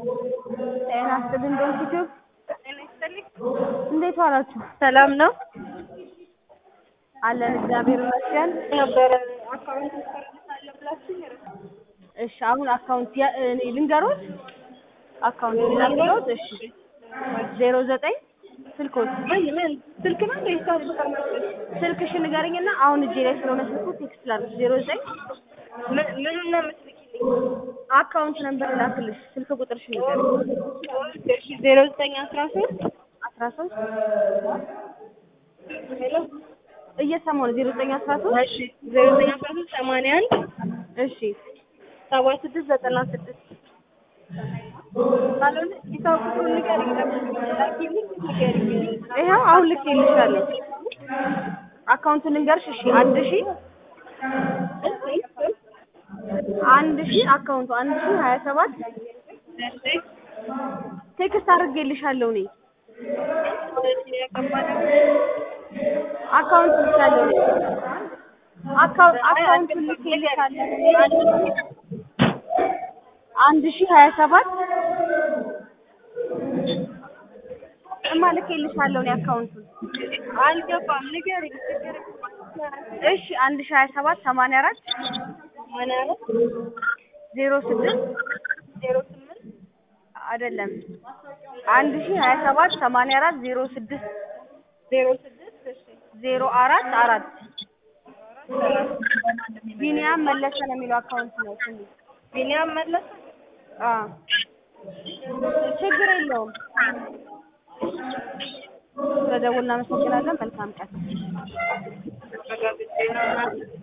ጤና ይስጥልኝ በኢትዮጵያ እንዴት ዋላችሁ? ሰላም ነው አለን እግዚአብሔር ይመስገን። ነበረ አካውንት ትሰርታለ ብላችሁ እሺ አሁን አካውንት ያ- እኔ ልንገሮት አካውንት ልንገሮት። እሺ ዜሮ ዘጠኝ ስልኮት ምን ምን ስልክ ነው እንደ ሂሳብ ቁጥር መስሎኝ ስልክሽን ንገረኝና አሁን እጄ ላይ ስለሆነ ስልኩ ቴክስት ላድርግ። ዜሮ ዘጠኝ ምን ምን ነው የምትልኪልኝ? አካውንት ነምበር ላክልሽ። ስልክ ቁጥርሽን ንገረኝ። እሺ ዜሮ ዘጠኝ አስራ ሶስት አስራ ሶስት ሄሎ እየሰማሁ ነው። ዜሮ ዘጠኝ አስራ ሶስት እሺ ዜሮ ዘጠኝ አስራ ሶስት ሰማንያ አንድ እሺ ሰባ ስድስት ዘጠና ስድስት ካልሆነ ሂሳብ ቁጥሩን ንገሪኝ። ላኪልኝ ንገሪኝ። ይኸው አሁን ልኬልሻለሁ። አካውንቱን ልንገርሽ። እሺ አንድ ሺ አንድ ሺ አካውንቱ አንድ ሺ ሀያ ሰባት እሺ ቴክስት አድርጌልሻለሁ እኔ አካውንት ልሻለሁ እኔ አካውንት አካውንቱን ልኬልሻለሁ አንድ ሺ ሀያ ሰባት እማ ልኬልሻለሁ እኔ አካውንቱን አልገባም። ንገሪኝ። እሺ አንድ ሺ ሀያ ሰባት ሰማንያ አራት ሰማንያ አራት ዜሮ ስድስት ዜሮ ስምንት አይደለም አንድ ሺ ሀያ ሰባት ሰማንያ አራት ዜሮ ስድስት ዜሮ ስድስት እሺ ዜሮ አራት አራት ቢኒያም መለሰ ነው የሚለው አካውንት ነው ስሙ። ቢኒያም መለሰ አዎ ችግር የለውም። ስለደውል እናመሰግናለን። መልካም ቀን። ተረጋግጬ ነው